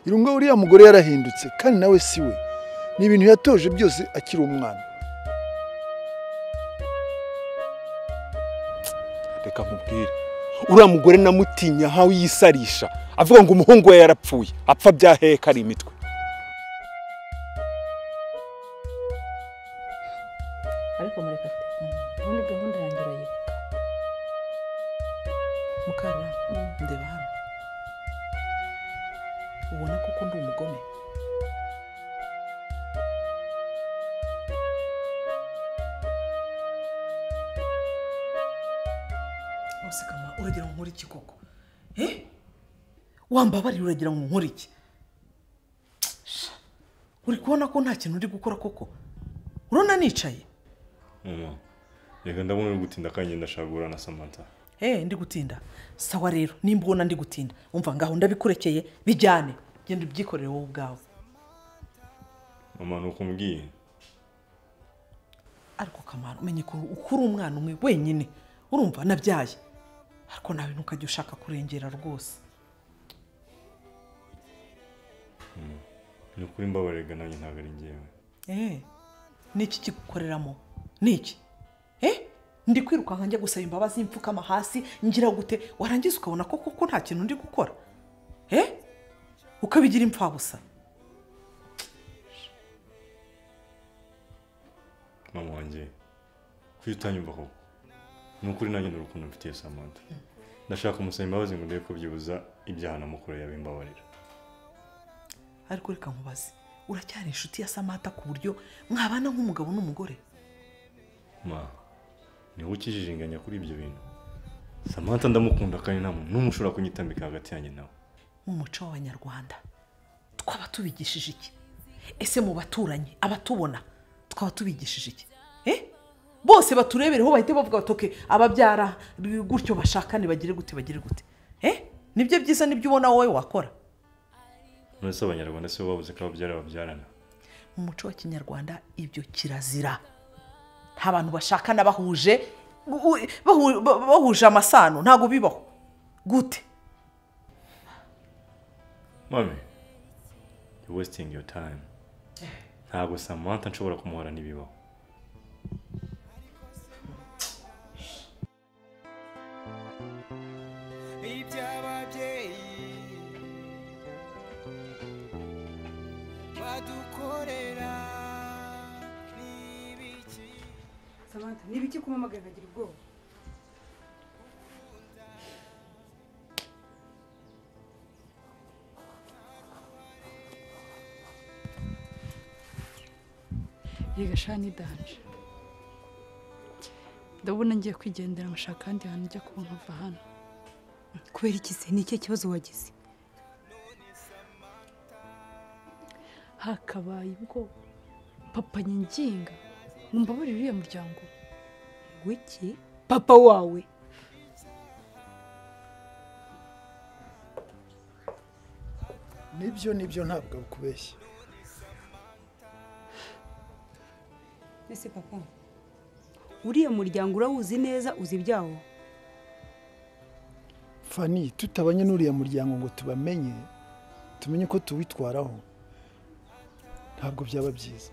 irunga uriya mugore yarahindutse kandi nawe si we ni ibintu yatoje byose akiri umwana reka nkubwire uriya mugore namutinya nkaho yisarisha avuga ngo umuhungu we yarapfuye apfa byahehe ko ari imitwe ariko murekate ubundi gahunda yanjye urayibuka mukara ndeba hano ubona koko ndi umugome usekama uragira ngo nkore iki koko eh wambabarira uragira ngo nkore iki Sha, uri kubona ko nta kintu uri gukora koko urabona nicaye mama reka ndabona uri gutinda kandi ndashagura na samantha Eh ndi gutinda sawa rero nimba ubona ndi gutinda umva ngaho ndabikurekeye bijyane genda ubyikorere wowe ubwawe mama ni uko mbwiye ariko kamara umenye ko ukura umwana umwe wenyine urumva nabyaye ariko nawe ntukajya ushaka kurengera rwose ni ukuri mbabarega nanjye ntabwo ari ngewe Eh niki kigukoreramo niki Eh ndi kwirukanka njya gusaba imbabazi mfukama hasi ngira gute warangiza ukabona ko koko nta kintu ndi gukora Eh ukabigira impfabusa mama wanjye kuki utanyumva koko ni ukuri nanjye ni urukundo mfitiye samantha ndashaka kumusaba imbabazi ngo ndebe ko byibuza ibyaha namukore yabimbabarira ariko reka nkubaze uracyari inshuti ya samata ku buryo mwabana nk'umugabo n'umugore ma ni wowe ukijijinganya kuri ibyo bintu samantha ndamukunda kandi nta muntu n'umwe ushobora kunyitambika hagati yanjye nawe mu muco w'abanyarwanda twaba tubigishije iki ese mu baturanyi abatubona twaba tubigishije iki Eh? bose baturebereho bahite bavuga batoke ababyara gutyo bashakane bagire gute bagire gute Eh? nibyo byiza nibyo ubona wowe wakora none se abanyarwanda si bo babuze ko ababyara babyarana mu muco wa kinyarwanda ibyo kirazira nta bantu bashakana bahuje u- u- bahu- ba- bahuje amasano ntabwo bibaho gute mami you wasting your time ntabwo samantha nshobora kumuhora n'ibibaho iby'ababyeyi badukorera n'ibiki Samantha, ni ibiki kumamagara nkagira ubwoba yega shani danje ndabona ngiye kwigendera nkashaka ahandi hantu njya kuba nkava hano kubera iki se ni ikihe kibazo wagize hakabaye ubwo papa nyinginga ngo mbabarire uriya muryango wiki papa wawe nibyo nibyo ntabwo akubeshya ese papa uriya muryango urawuzi neza uzi ibyawo fani tutabanye n'uriya muryango ngo tubamenye tumenye ko tuwitwaraho ntabwo byaba byiza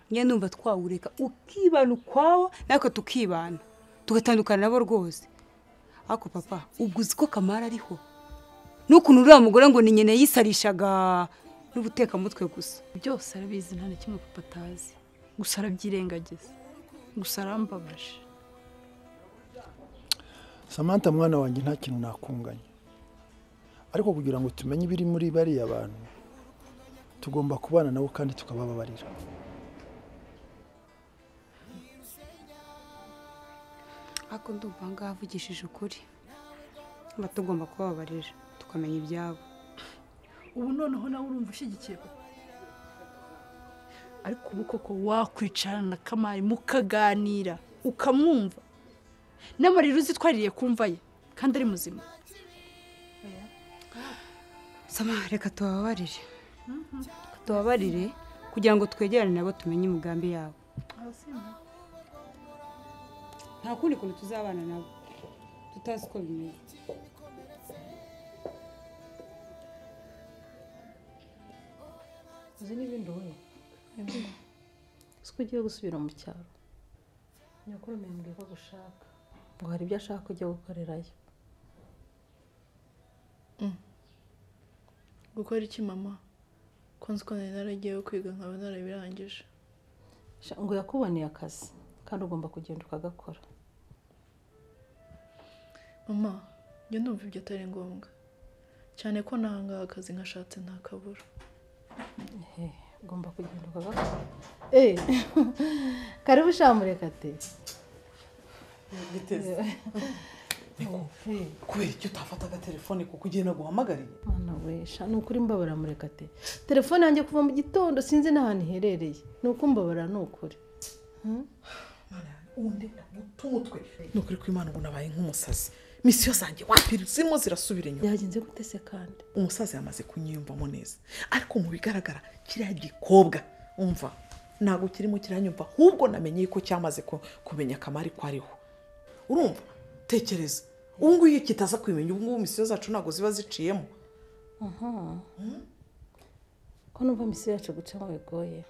njye numva twawureka ukibana ukwawo natwe tukibana tugatandukana nabo rwose ariko papa ubwo uzi ko kamara ariho n'ukuntu uriya mugore ngo ni nyina yisarishaga n'ubutekamutwe gusa byose arabizi nta na kimwe papa atazi gusa arabyirengagiza gusa arambabaje samantha mwana wanjye nta kintu nakunganya ariko kugira ngo tumenye ibiri muri bariya bantu tugomba kubana nabo kandi tukabababarira ariko ndumva aha ngaha avugishije ukuri tuba tugomba kubabarira tukamenya ibyabo ubu noneho nawe urumva ushyigikiye papa ariko ubu koko wakwicarana na kamari mukaganira ukamwumva n'amarira uzitwaririye kumva ye kandi ari muzima sama reka tubabarire Reka tubabarire kugira ngo twegerane nabo tumenye imigambi yabo nta kundi kuntu tuzabana nabo tutazi uko bimeze uzi n'ibindi wowe siko ugiye gusubira mu cyaro nyakuru mbwiye ko gushaka ngo hari ibyo ashaka ujya gukorerayo gukora iki mama ko nzi ko nari naragiyeyo kwiga nkaba narabirangije Sha- ngo yakuboneye akazi kandi ugomba kugenda ukagakora mama njya numva ibyo atari ngombwa cyane ko nahangaha akazi nkashatse nta kabura Ehe, ugomba kugenda ukagakora eee karibu shamureka ati kubera icyo utafataga telefone kuko ugiye naguhamagariye mwana wesha ni ukuri mbabara murekate telefone yanjye kuva mu gitondo sinzi n'ahantu iherereye ni uko mbabara ni ukuri undi ututwe ni ukuri ko imana ubu nabaye nk'umusazi misiyo zanjye wapiri zirimo zirasubira inyuma byagenze gute se kandi umusaza yamaze kunyiyumvamo neza ariko mu bigaragara kiriya gikobwa umva ntabwo kirimo kiranyumva ahubwo namenye yuko cyamaze ku- kumenya akamari ko ariho urumva tekereza ubu ngubu iyo kitaza kubimenya ubu ngubu misiyo zacu ntabwo ziba ziciyemo ko numva misiyo yacu gucamo bigoye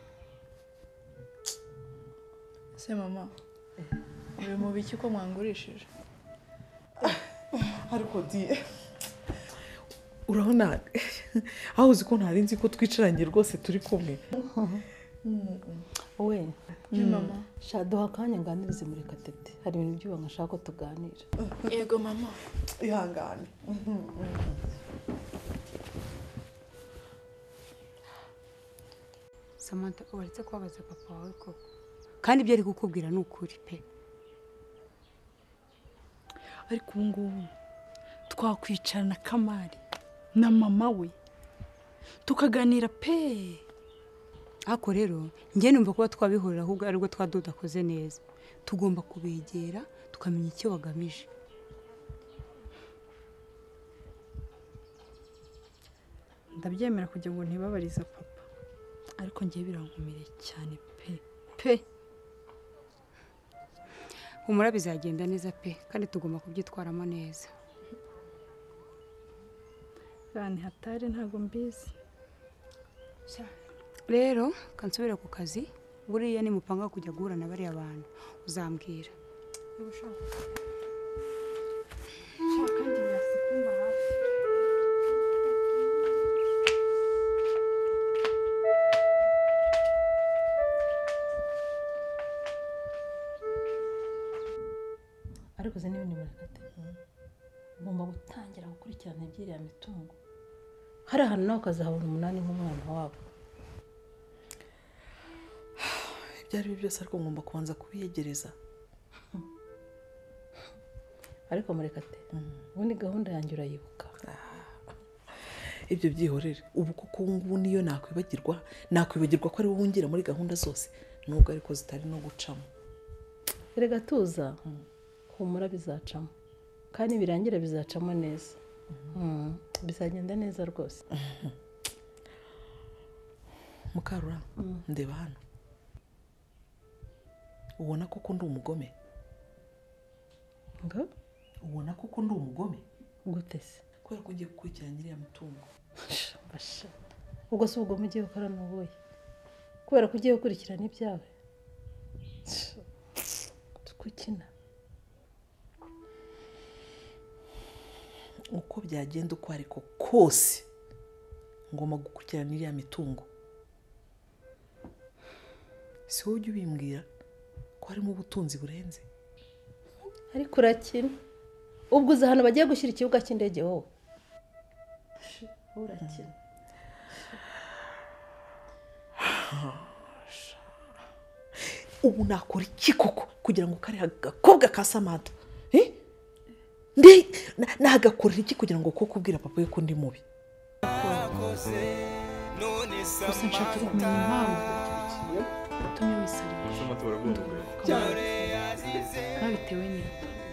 se mama biri mu biki ko mwangurishije ariko di urabona aho uzi ko ntari nzi ko twicaranye rwose turi kumwe we ni mama shaduha akanya nganirize murekatete hari ibintu byubanga ashaka ko tuganira yego mama ihangane samantha waretse kubabaza papa wawe koko kandi ibyo ari kukubwira ni ukuri pe ariko ubu ngubu twakwicarana kamari na mama we tukaganira pe ariko rero njye numva kuba twabihurira ahubwo aribwo twa tudakoze neza tugomba kubegera tukamenya icyo bagamije ndabyemera kugira ngo ntibabarize papa ariko ngiye birankomereye cyane pe pe humura bizagenda neza pe kandi tugomba kubyitwaramo neza rani hatari ntabwo mbizi rero kansubira ku kazi buriya nimupanga kujya guhura na bariya bantu uzambwira ariko uzi n'ibindi murekate ugomba gutangira gukurikirana iby'iriya mitungo hari ahantu nawe ukazahabona umunani nk'umwana wabo ibyo ari byo byose ariko ngomba kubanza kubiyegereza ariko murekate ubundi gahunda yanjye urayibuka ibyo byihorere ubu kuko ubu ngubu niyo nakwibagirwa nakwibagirwa ko ari wowe wungira muri gahunda zose nubwo ariko zitari no gucamo erega tuza humura bizacamo kandi birangira bizacamo neza Mm, bizagenda neza rwose mukarura ndeba hano ubona koko ndi umugome ngo ubona koko ndi umugome gute se kubera ko ugiye gukurikirana iriya mutungo Basha. ubwo si ubwo mugiye gukora n'ubuye kubera ko ugiye gukurikirana ibyawe tukukina uko byagenda uko ariko kose ngomba gukurikirana iriya mitungo si wowe ujya ubimbwira ko harimo ubutunzi burenze ariko urakina ubwo uzi ahantu bagiye gushyira ikibuga cy'indege wowe urakina ubu nakora iki koko kugira ngo kariya gakobwa ka samata Eh? Nde- na- nagakorera iki kugira ngo koko ubwira papa we ko ndi mubi gusa nshaka kumenya impamvu yatumye wisarira amatora agomba babitewe n'iki